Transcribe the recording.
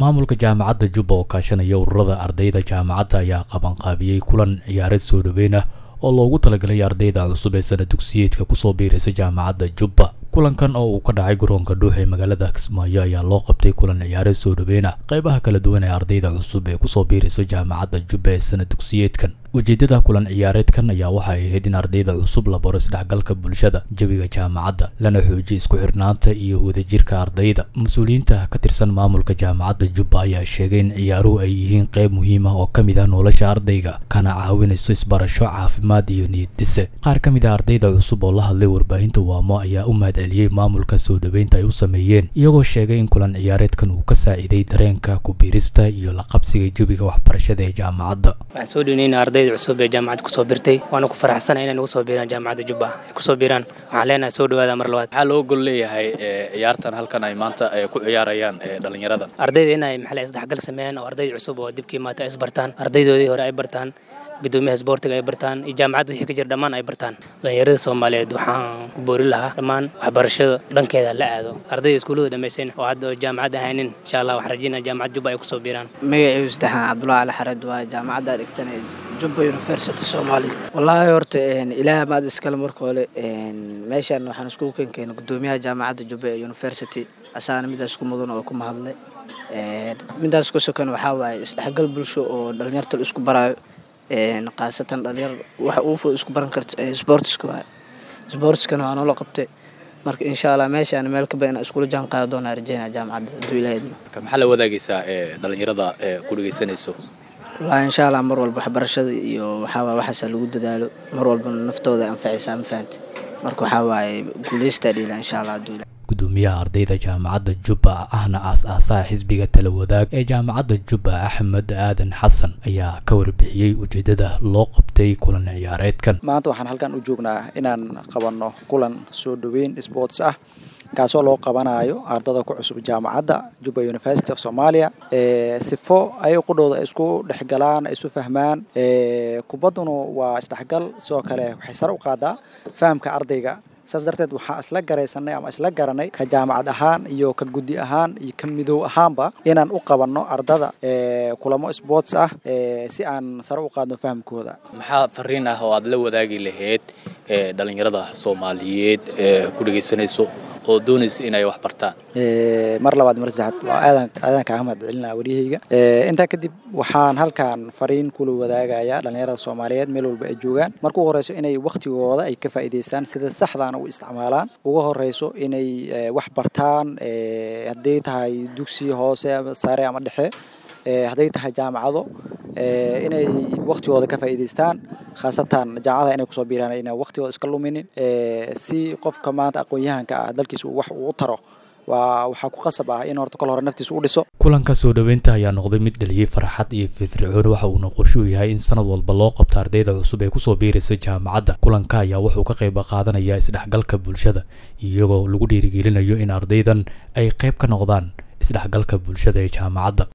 maamulka jaamacadda jubba oo kaashanaya ururada ardayda jaamacadda ayaa qabanqaabiyey kulan ciyaareed soo dhaweyn ah oo loogu talagalay ardayda cusub ee sana dugsiyeedka kusoo biiraysa jaamacadda jubba kulankan oo uu ka dhacay garoonka dhuux ee magaalada kismaayo ayaa loo qabtay kulan ciyaareed soo dhaweyn ah qaybaha kala duwan ee ardayda cusub ee kusoo biiraysa jaamacadda jubba ee sana dugsiyeedkan ujeedada kulan ciyaareedkan ayaa waxay ahayd in ardayda cusub la baro isdhexgalka bulshada jawiga jaamacadda lana xoojiyo isku xirnaanta iyo wadajirka ardayda mas-uuliyiinta ka tirsan maamulka jaamacadda jubba ayaa sheegay in ciyaaruhu ay yihiin qayb muhiim ah oo ka mid ah nolosha ardayga kana caawinayso isbarasho caafimaad iyo niyad dhise qaar ka mid ah ardayda cusub oo la hadlay warbaahinta waamo ayaa u mahad celiyey maamulka soo dhaweynta ay u sameeyeen iyagoo sheegay in kulan ciyaareedkan uu ka saaciiday dareenka ku-biirista iyo la qabsiga jawiga waxbarashada ee jaamacadda ardayda cusub ee jaamacadda kusoo birtay waana ku faraxsana inay nagu soo biiraan jaamacadda jubba ay kusoo biiraan waxaan leenahay soo dhawaada mar labaad maxaa loo gol leeyahay ciyaartan halkan ay maanta ku ciyaarayaan dhalinyarada ardayda inay maxaa isdhexgal sameeyaan oo ardayda cusub oo dibkii maata is bartaan ardaydoodii hore ay bartaan gudoomiyaha isboortiga ay bartaan iyo jaamacadda wixii ka jira dhammaan ay bartaan dhalinyarada soomaaliyeed waxaan ku boori lahaa dhammaan waxbarashada dhankeeda la aado ardayda iskuullada dhammaysayn oo hadda jaamacad ahaynin insha allah waxaan rajeynaya jaamacad jubba ay kusoo biiraan magacii saddexaan cabdullahi ali xared waa jaamacadda dhigtan jubba university soomaaliya wallaahi horta ilaah maad iskale marka hore meeshaan waxaan iskugu keenkeena gudoomiyaha jaamacadda jubba ee university asaana midaas ku mudan oo ku mahadlay midaas ku sokan waxaa waaye isdhexgal bulsho oo dhalinyarta la isku baraayo khaasatan dhalinyar waxa uu fud isku baran karta sportska waaye sportskana waa noola qabtay marka insha allah meeshaan meel ka badan iskula jaan qaada doonaa rajeynaa jaamacadda hadduu ilaahidna maxaa la wadaagaysaa dhalinyarada ku dhegeysanayso wallaahi insha allah mar walba waxbarashada iyo waxaawaa waxaasa lagu dadaalo mar walbana naftooda anfacaysaa ma fahamte marka waxaa waaye guuleystaa dhiila insha allah hadduu ilaah gudoomiyaha ardayda jaamacadda jubba ahna aas-aasaha xisbiga tala wadaag ee jaamacadda jubba axmed aadan xasan ayaa ka warbixiyey ujeedada loo qabtay kulan ciyaareedkan maanta waxaan halkan u joognaa inaan qabanno kulan soo dhoweyn sports ah kaasoo loo qabanayo ardada ku cusub jaamacadda jubba university of somalia sifo ay qudhooda ay isku dhexgalaan ay isu fahmaan kubadduna waa isdhexgal sidoo kale waxay sare u qaadaa fahamka ardayga saas darteed waxaa isla garaysanay ama isla garanay ka jaamacad ahaan iyo ka guddi ahaan iyo ka midow ahaanba inaan u qabanno ardada kulamo sports ah si aan sare u qaadno fahamkooda maxaa fariin ah oo aad la wadaagi lahayd dhalinyarada soomaaliyeed ee ku dhegeysanayso oo doonaysa inay wax bartaan mar labaad mar saxad waa aadan aadan kaaga mahad celinaa waryahayga intaa kadib waxaan halkan fariin kula wadaagayaa dhalinyarada soomaaliyeed meel walba ay joogaan marka ugu horeyso inay waktigooda ay ka faa'iidaystaan sida saxdaana u isticmaalaan ugu horeyso inay wax bartaan hadday tahay dugsi hoose sare ama dhexe hadday tahay jaamacado inay waktigooda ka faa'iidaystaan khaasatan jaamacadaha inay kusoo biiraan inay waktigooda iska luminin si qofka maanta aqoon-yahanka ah dalkiisa wax uu u taro waa waxaa ku qasab ah in horta kol hore naftiisa u dhiso kulanka soo dhoweynta ayaa noqday mid dhaliyey farxad iyo firfircoon waxa uuna qorshe u yahay in sanad walba loo qabto ardayda cusub ee kusoo biiraysa jaamacadda kulanka ayaa wuxuu ka qayb qaadanaya isdhexgalka bulshada iyagoo lagu dhiirigelinayo in ardaydan ay qayb ka noqdaan isdhexgalka bulshada ee jaamacadda